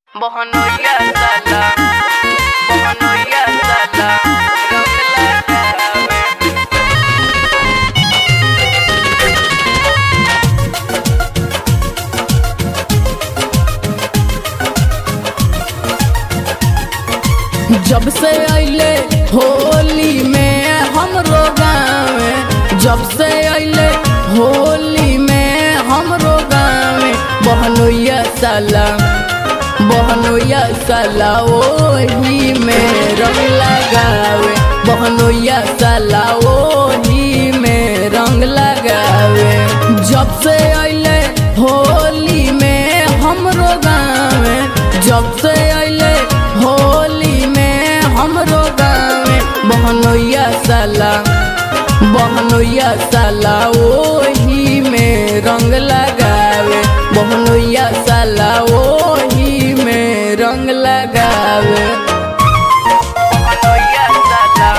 Bohonoya sala, bohonoya sala, rong lagawe. जब से अइले होली में हमरो गाँव जब से अइले होली में हमरो गाँव बहनोया साला बहनोया साला ओही में रंग लगावे बहनोया साला ओही में रंग लगावे जब से अइले होली में हमरो गाँव जब से अइले होली में हमरो गाँव बहनोया साला बहनोया साला ओही में रंग लगावे बहनोया साला ओही में रंग लगावे Bohonoya sala,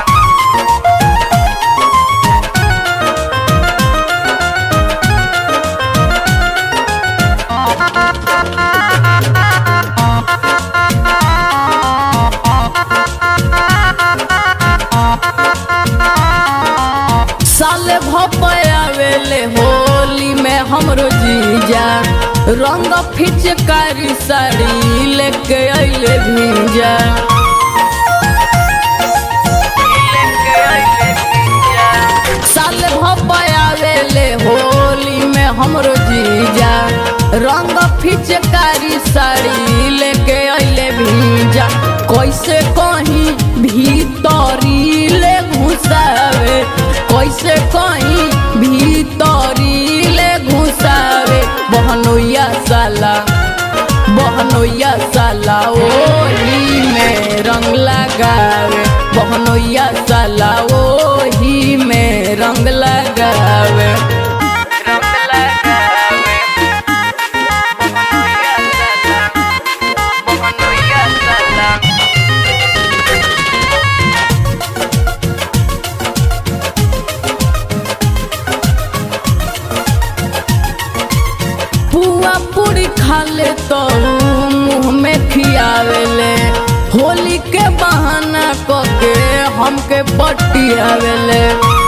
साले भपयावेले होली में हमरो जीजा रंग फिचकारी साड़ी लेके अइले भीजा ileke aile piya. साले भपयावेले होली में हमरो जीजा रंग फिचकारी साड़ी लेके अइले भीजा कैसे कहीं भीतरी ले घुसावे कैसे कहीं भीतरी ले घुसावे बहनोया साला बहनोया साला ओही में रंग लगावे बहनोया साला ओही में रंग लगावे Rong lagawe. Bohonoya sala, bohonoya sala. पुआ पूरी खा ले तो मुंह में खियावेले होली के बहाना कके हमके पटियावेले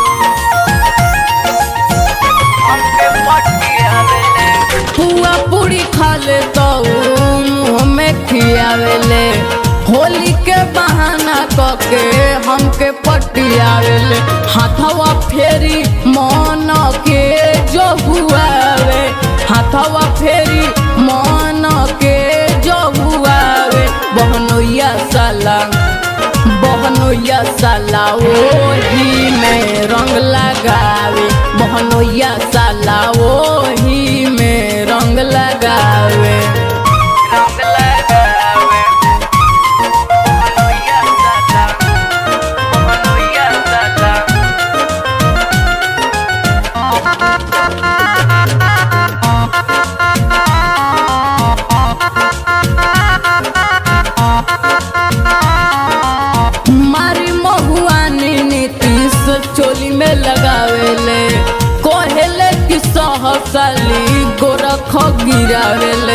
हमके पटियावेले. पुआ पूरी खा ले तो मुंह में खियावेले होली के बहाना कके हमके पटियावेले हाथवा फेरी मन के जो हुआवे हाथवा फेरी मन के जो हुआवे बहनोया साला बहनोया साला ओही में रंग लगावे बहनोया साला ओही में रंग लगावे Rong lagawe. Bohonoya sala, bohonoya sala. मारी महुआनी नीतीश चोली में लगावेले कोहेले कि सहसाली गोरख गिरावेले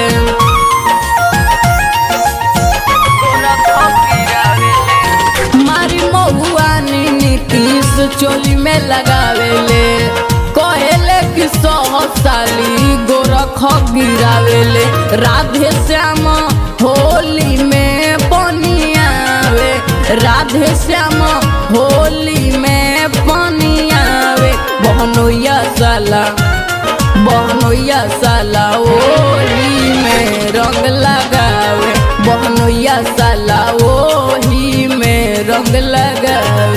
गोरखो गिरावेले. मारी महुआनी नीतीश चोली में लगावेले कोहेले कि सहसाली गोरख गिरावेले राधे श्याम होली में बनियावे राधे श्याम होली में बनियावे बहनोया साला बहनोया साला ओही में रंग लगावे बहनोया साला ओही में रंग लगावे